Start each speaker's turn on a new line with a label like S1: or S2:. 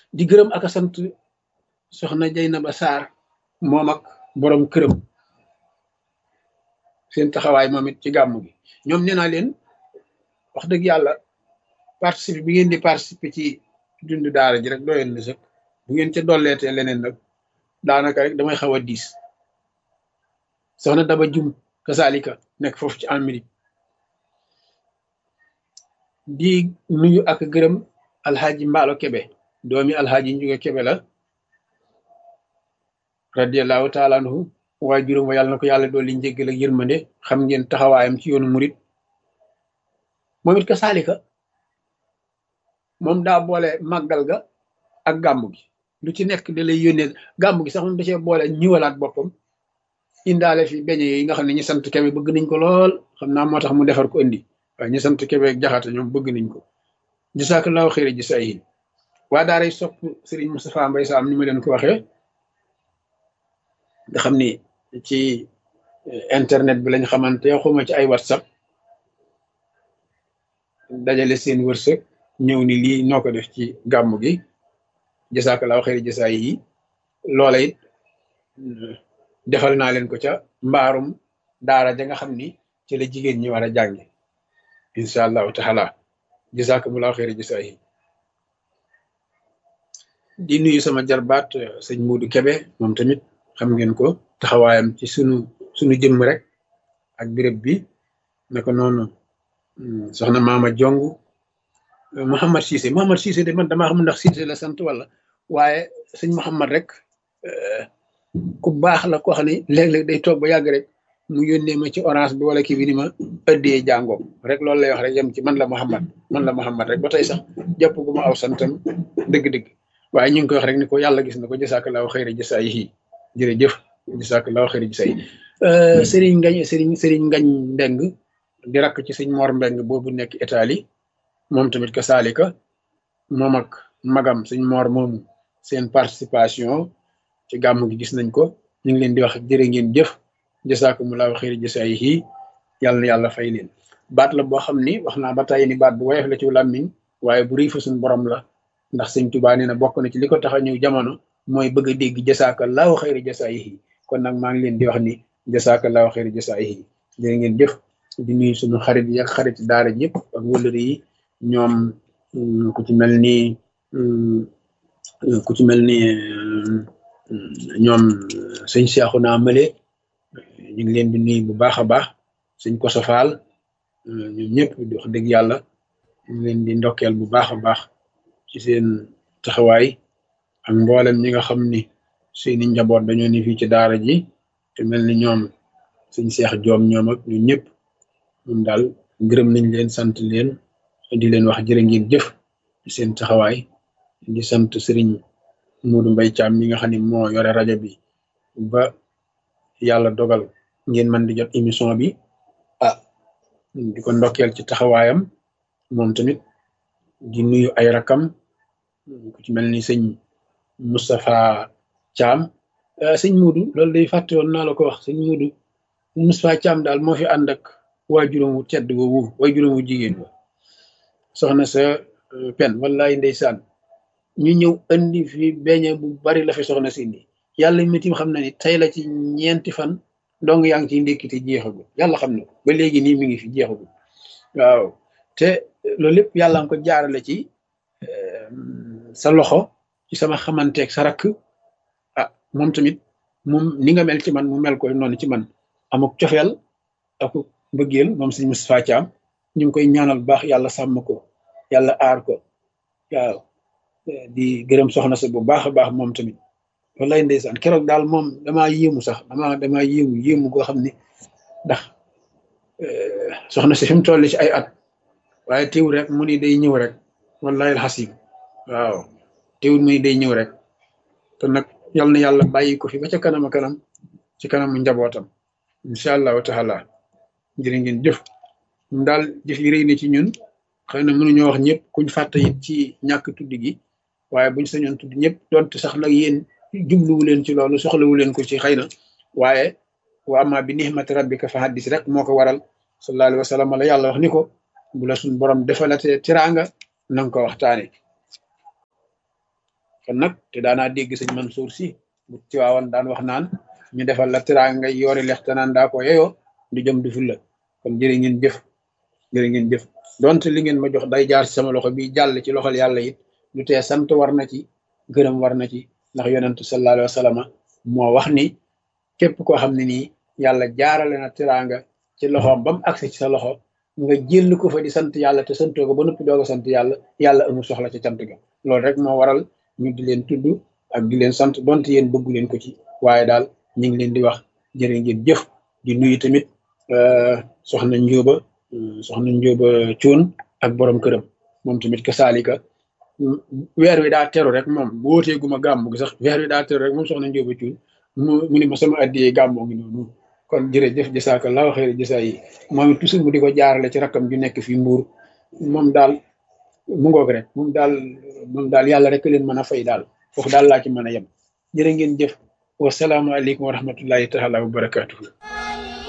S1: di gërëm ak a sant soxna Jaynaba Sarr moom ak borom këram seen taxawaay moom it ci gàmmu gi ñoom nee naa leen wax dëgg yàlla participer bi ngeen di participer ci dund daara ji rek doyoon na sëkk bu ngeen ca dolleetee leneen nag daanaka rek damay xaw a diis soxna Daba Jum kasaalika nekk foofu ci Amérique di nuyu ak gërëm alxaaji Mbaalo Kebe doomi alxaaji Njuga Kebe la radiallahu taala anhu waaye juróom wa yàlla na ko yàlla dool li njéggal ak yërmande xam ngeen taxawaayam ci yoonu murit moom it kasaalika moom daa boole màggal ga ak gàmmu gi lu ci nekk da lay yónnee gàmmu gi sax moom da cee boole ñiwalaat boppam indaale fi beñe yi nga xam ne ñi sant kebe bëgg nañ ko lool xam naa moo tax mu defar ko indi waaye ñi sant kebe ak jaxate ñoom bëgg nañ ko jasaakallaahu xëyra ji say yi waa daaray sopp Serigne Moustapha Mbaye Sam ni ma leen ko waxee nga xam ni ci internet bi lañ xamante xuma ci ay whatsapp dajale seen wërsëg ñëw ni lii noo ko def ci gàmmu gi jasaakallaahu xëyra ji say yi loola it defal naa leen ko ca mbaarum daara ja nga xam ni ci la jigéen ñi war a jànge incha allahu taala jazakumullahu xeeri jasaayi di nuyu sama jarbaat sëñ Muudu Kebe moom tamit xam ngeen ko taxawaayam ci sunu sunu jëmm rek ak béréb bi naka noonu soxna Maama Jong Mouhamad Cissé Mouhamad Cissé de man damaa xam ndax Cissé la sant wala waaye sëñ Mouhamad rek ku baax la ko xam ne léeg-léeg day toog ba yàgg rek mu yónnee ma ci orange bi wala kii bi ni ma ëddee jàngoo rek loolu lay wax rek yem ci man la Muhammad man la Muhammad rek ba tey sax jàpp gu ma aw santam dëgg-dëgg waaye ñu ngi koy wax rek ni ko yàlla gis na ko jasaakallaahu xayra jasaayihi jërëjëf jasaakallaahu xayra jasaayihi sëriñ ngañ sëriñ sëriñ ngañ mbeng di rakk ci sëñ Mor mbeng boobu nekk Italie moom tamit ka saalika moom ak magam sëñ Mor moomu seen participation ci gàmmu gi gis nañ ko ñu ngi leen di wax jërë ngeen jëf jasaakumullahu xayri jasaayihi yàlla na yàlla fay leen baat la boo xam ni wax naa ba tàyyi ni baat bu woyof la ci làmmiñ waaye bu rëy fa suñ borom la ndax sëñ Tuubaa nee na bokk na ci li ko tax a ñëw jamono mooy bëgg a dégg jasaakallahu xayri jasaayihi kon nag maa ngi leen di wax ni jasaakallahu xayri jasaayihi jërë ngeen jëf di nuyu suñu xarit yi ak xarit daara yëpp ak wëllëri yi ñoom ku ci mel ni ku ci mel ni ñoom sëñ Seexu naa mële ñu ngi leen di nuyu bu baax a baax sëñ Koso Faal ñoom ñëpp di wax dëgg yàlla ñu ngi leen di ndokkeel bu baax a baax ci seen taxawaay ak mboolem ñi nga xam ni seeni njaboot dañoo ni fii ci daara ji te mel ni ñoom sëñ Seex Joom ñoom ak ñu ñëpp ñun daal gërëm nañ leen sant leen di leen wax jërë ngeen jëf ci seen taxawaay di sant sëriñ Moodu Mbay Caam mi nga xam ne moo yore rajo bi ba yàlla dogal ngeen mën di jot émission bi ah di ko ndokkeel ci taxawaayam moom tamit di nuyu ay rakam ku ci mel ni sëñ Moustapha Caam sëñ Moodu loolu day fàtte woon naa la ko wax sëñ Moodu Moustapha Caam daal moo fi ànd ak waajuram wu tedd woowu waajuram wu jigéen wa soxna sa pen wallaay ndeysaan ñu ñëw andi fi beñe bu bari la fi soxna si indi yàlla mitim xam na ni tey la ci ñeenti fan dong yaa ngi ciy ndékkite jeexagul yàlla xam na ko ba léegi nii mi ngi fi jeexagul waaw te loolu lépp yàlla nga ko jaarale ci sa loxo ci sama xamanteeg sa rakk ah moom tamit moom ni nga mel ci man mu mel koy noonu ci man amuk cofeel ak mbëggeel moom sëñ Moustapha Thiam ñu ngi koy ñaanal baax yàlla sàmm ko yàlla aar ko waaw di gërëm soxna sa bu baax a baax moom tamit wallaay ndeysaan keroog daal moom damaa yéemu sax damaa damaa yéemu yéemu goo xam ne ndax soxna si fi mu toll ci ay at waaye teewul rek mu ni day ñëw rek wallahi alxasim waaw teewul mu ni day ñëw rek te nag yal na yàlla bàyyi ko fi ba ca kanam a kanam ci kanamu njabootam incha allahu taala jërë ngeen jëf ñun daal jëf yi rëy na ci ñun xëy na mënuñoo wax ñëpp kuñ fàtte it ci ñàkk tudd gi waaye buñ sañoon tudd ñëpp donte sax nag yéen jubluwu leen ci loolu soxlawu leen ko ci xëy na waaye wa amma bi nihmati rabbika fa haddis rek moo ko waral sallallahu alayhi wa sallam la yàlla wax ni ko bu la suñ borom defalatee tiraanga nanga ko waxtaane kon nag te daanaa dégg sëñ Mansour si bu Tiwaawan daan wax naan ñu defal la tiraanga ngay yoori lex te naan daa ko yeyoo du jëm du ful la kon jërë ngeen jëf jërë ngeen jëf donte li ngeen ma jox day jaar ci sama loxo bi jàll ci loxol yàlla it lu tee sant war na ci gërëm war na ci ndax yonentu sallallahu alayhi wa sallam moo wax ni képp koo xam ne nii yàlla jaarale na tiraanga ci loxoom ba mu agsi ci sa loxo nga jël ko fa di sant yàlla te santoo ko ba noppi doog a sant yàlla yàlla amul soxla ci cant ga loolu rek moo waral ñu di leen tudd ak di leen sant donte yéen bëggu leen ko ci waaye daal ñu ngi leen di wax jërë ngeen jëf di nuyu tamit soxna njóoba soxna njóoba cuun ak borom këram moom tamit ka saalika weer wi daa teru rek moom bu wootee guma gàmmu gi sax weer wi daa teru rek moom soxna njóoba cuun mu mu ni ma sama addiyee gàmmoo ngi noonu kon jërëjëf jasaakallaahu xayra jasaa yi moom it toujours mu di ko jaarale ci rakkam ju nekk fii mbuur moom daal mu ngoog rek moom daal moom daal yàlla rek leen mën a fay daal foofu daal laa ci mën a yem jërë ngeen jëf wasalaamualeykum wa rahmatullahi taala wa barakatuhu